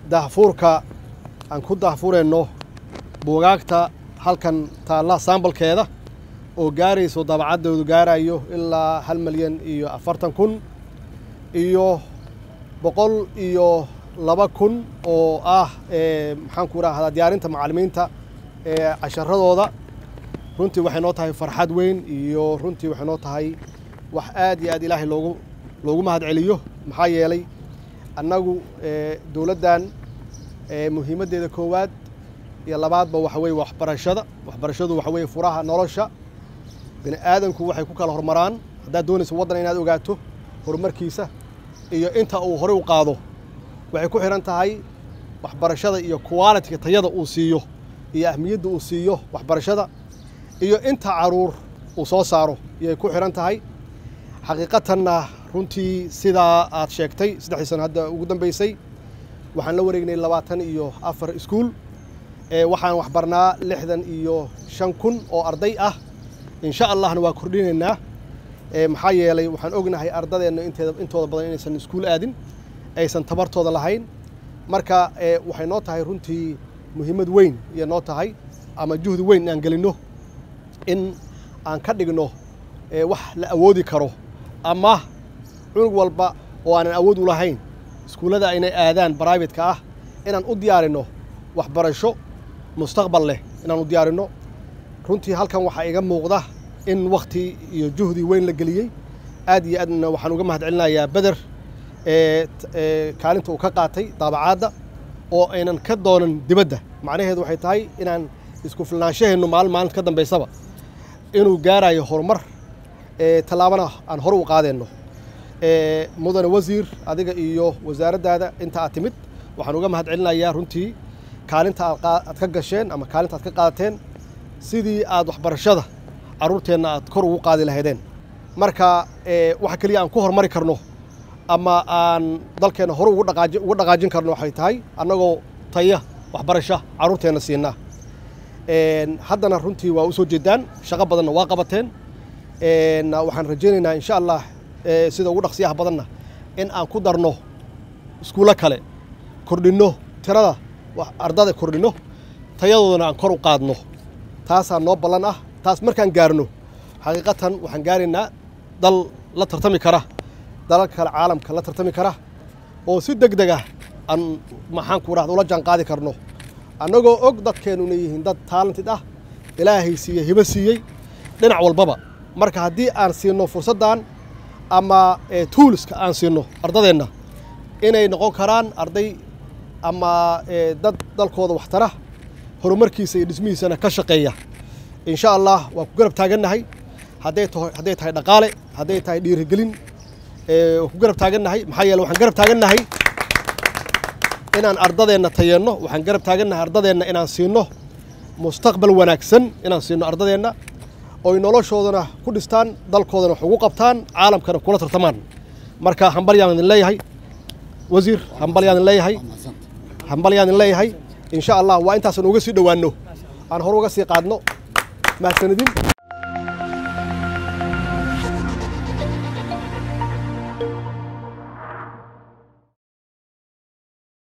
dahfuurka aan ku dahfurayno buugaagta halkan taalla saambalkeeda oo gaarayso dabacaddoodu gaarayo ilaa hal milyan iyo afartan kun iyo boqol iyo laba kun oo ah maxaan ku rahdaa diyaarinta macallimiinta ee casharadooda runtii waxay noo tahay farxad weyn iyo runtii waxay noo tahay wax aad iyo aad ilaahay loogu loogu mahad celiyo maxaa yeelay annagu dowladdan muhiimaddeeda koowaad iyo labaadba waxa weeye waxbarashada waxbarashadu waxa weeye furaha nolosha bini aadanku waxay ku kala hormaraan haddaad doonayso waddan inaad ogaato horumarkiisa iyo inta uu horey u qaado waxay ku xidhan tahay waxbarashada iyo qualitiga tayada uu siiyo iyo ahmiyadda uu siiyo waxbarashada iyo inta caruur uu soo saaro iyay ku xidhan tahay xaqiiqatanna runtii sidaa aad sheegtay saddexdii sano hadda ugu dambeysay waxaan la wareegnay labaatan iyo afar iskuul waxaan waxbarnaa lixdan iyo shan kun oo arday ah insha allahna waa kordhinaynaa maxaa yeelay waxaan ognahay ardadeenna inteeda intooda badan inaysan iskuul aadin aysan tabartooda lahayn marka waxay noo tahay runtii muhiimad weyn iyo noo tahay ama juhdi weyn inaan gelinno in aan ka dhigno wax la awoodi karo ama cunug walba oo aanan awood u lahayn iskuullada aynay aadaan bribate-ka ah inaan u diyaarinno waxbarasho mustaqbal leh inaan u diyaarinno runtii halkan waxaa iga muuqda in wakhti iyo juhdi weyn la geliyey aad iyo aadna waxaan uga mahad celinayaa beder kaalinta uu ka qaatay daabacaadda oo aynan ka doonan dibadda macnaheedu waxay tahay inaan isku filnaanshaheennu maalin maalinta ka dambaysaba inuu gaarayo horumar tallaabana aan hore u qaadeenno mudane wasiir adiga iyo wasaaraddaada inta aad timid waxaan uga mahad celinayaa runtii kaalinta aad ka gasheen ama kaalinta aad ka qaadateen sidii aad waxbarashada carruurteenna aad kor ugu qaadi lahaydeen marka waxa keliya aan ku horumari karno ama aan dalkeenna hore ugu dhaqaajin karno waxay tahay annagoo taya waxbarasha carruurteenna siinaa haddana runtii waa u soo jeedaan shaqo badanna waa qabateen waxaan rajaynaynaa insha allah sida ugu dhaqsiyaha badanna in aan ku darno iskuullo kale kordhinno tirada ardada kordhinno tayadoodana aan kor u qaadno taasaa noo ballan ah taas markaan gaarno xaqiiqatan waxaan gaaraynaa dal la tartami kara dalalka kale caalamka la tartami kara oo si deg deg ah aan maxaan ku rahda ula jaan qaadi karno annagoo og dadkeennu inay yihiin dad taalantid ah ilaahay siiyey hibo siiyey dhinac walbaba marka haddii aan siinno fursaddan ama tuuliska aan siinno ardadeenna inay noqon karaan arday ama dad dalkooda waxtara horumarkiisa iyo dhismihiisana ka shaqeeya insha allah waa ku garab taagannahay hadday tahay hadday tahay dhaqaale hadday tahay dhiirigelin waa ku garab taagannahay maxaa yeele waxaan garab taagannahay inaan ardadeenna tayeenno waxaan garab taagannahay ardadeenna inaan siinno mustaqbal wanaagsan inaan siinno ardadeenna oy noloshoodana ku dhistaan dalkoodana wax ugu qabtaan caalamkana kula tartamaan marka hambalyaan idin leeyahay wasiir hambalyaan idin leeyahay hambalyaan idin leeyahay insha allah waa intaasan uga sii dhowaanno aan hore uga sii qaadno mahadsanidin